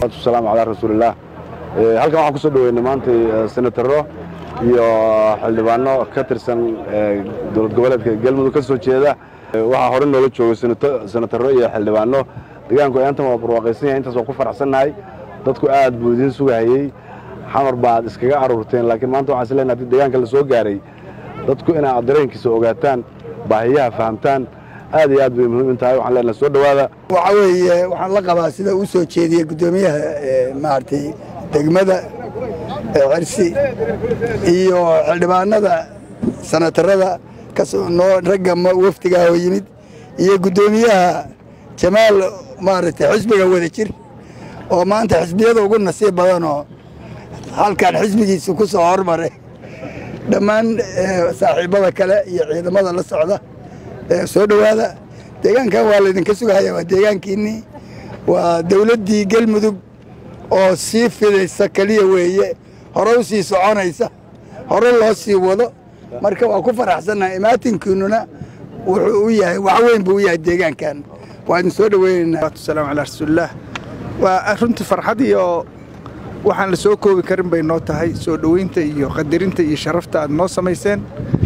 wasalaamu calaa rasuulillaah halkan waxaan ku soo dhoweynay maanta senataro iyo xildhibaano ka tirsan dowlad goboleedka galmudug ka soo jeeda waxaa hore noola joogay senataro iyo xildhibaano deegaanku aantan waa barwaaqaysan yahay intaas waa ku faraxsannahay dadku aad buu idiin sugahayey xamar baad iskaga aruurteen laakiin maanta waxaan is leenahay haddii deegaanka la soo gaaray dadku inaa dareenkiisa ogaataan baahiyaha fahamtaan aad iyo aad bay muhiim in tahay waxaan leenahay soo dhowaada waxa weeye waxaan la qabaa sida uu soo jeediyey guddoomiyaha maaragtay degmada cirsi iyo xildhibaanada sanatarada kasnoo ragga wafdigaah oo yimid iyo guddoomiyaha jamaal maaragtay xisbiga wada jir oo maanta xisbiyada ugu nasiib badanoo halkan xisbigiisa ku soo hormaray dhammaan saaxiibbada kale iyo ciidamada la socda soo dhowaada deegaankan waa laydinka sugahaya waa deegaankiinnii waa dawladdii galmudug oo sii fidaysa keliya weeye hore u sii soconaysa hore loo sii wado marka waa ku faraxsannaha imaatinkiinnuna wuxuu u yahay wax weyn buu u yahay deegaankan waa idin soo dhoweynaynaa salaam calaa rasuulillaah waa runtii farxad iyo waxaan la soo koobi karin bay noo tahay soo dhoweynta iyo qadarinta iyo sharafta aad noo samayseen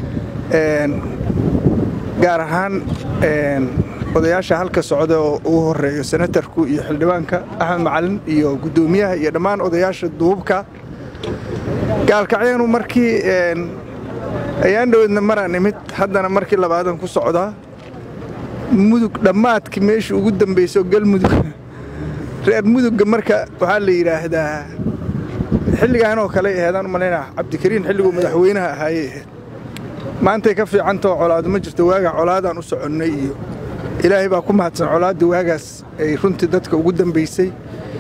gaar ahaan odayaasha halka socda oo ugu horeeyo senatarku iyo xildhibaanka axmed macalin iyo guddoomiyaha iyo dhammaan odayaasha duubka gaalkacyaanu markii ayaan dhoweedna maraan imid haddana markii labaadan ku socdaa mudug dhammaadkii meeshii ugu dambayso galmudug reer mudugga marka waxaa la yidhaahdaa xilligaan oo kale aheedaan u malaynaa cabdikariin xilliguu madaxweynaha ahaayey ahayd maantay ka fiicantao colaadu ma jirto waagaa colaadaan u soconnay iyo ilaahay baa ku mahadsan colaadda waagaas ay runtii dadka ugu dambaysay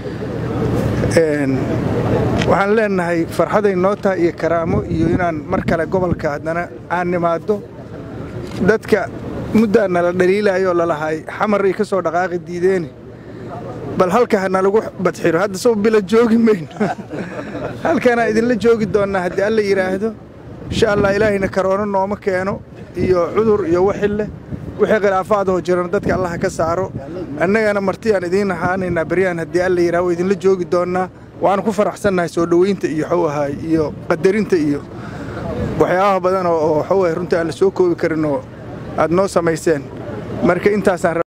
waxaan leennahay farxaday noo tahay iyo karaamo iyo inaan mar kale gobolka haddana aan nimaaddo dadka muddaa nala dhaliilaayoo lalahay xamaray ka soo dhaqaaqi diideeni bal halka hana lagu badxiro hadda soo bila joogi mayno halkanaa idinla joogi doonnaa haddii alla yidhaahdo insha allah ilaahayna karoono nooma keeno iyo cudur iyo waxille wixii khilaafaadoo jiran dadka allaha ka saaro annagana martiyaan idiin ahaanaynaa beryaan haddii alla yidhaha waa idinla joogi doonnaa waanu ku faraxsannahay soo dhoweynta iyo xuu ahaay iyo qadarinta iyo waxyaabaha badan oo xuu ahay runtii aan la soo koobi karin oo aad noo samayseen marka intaasaan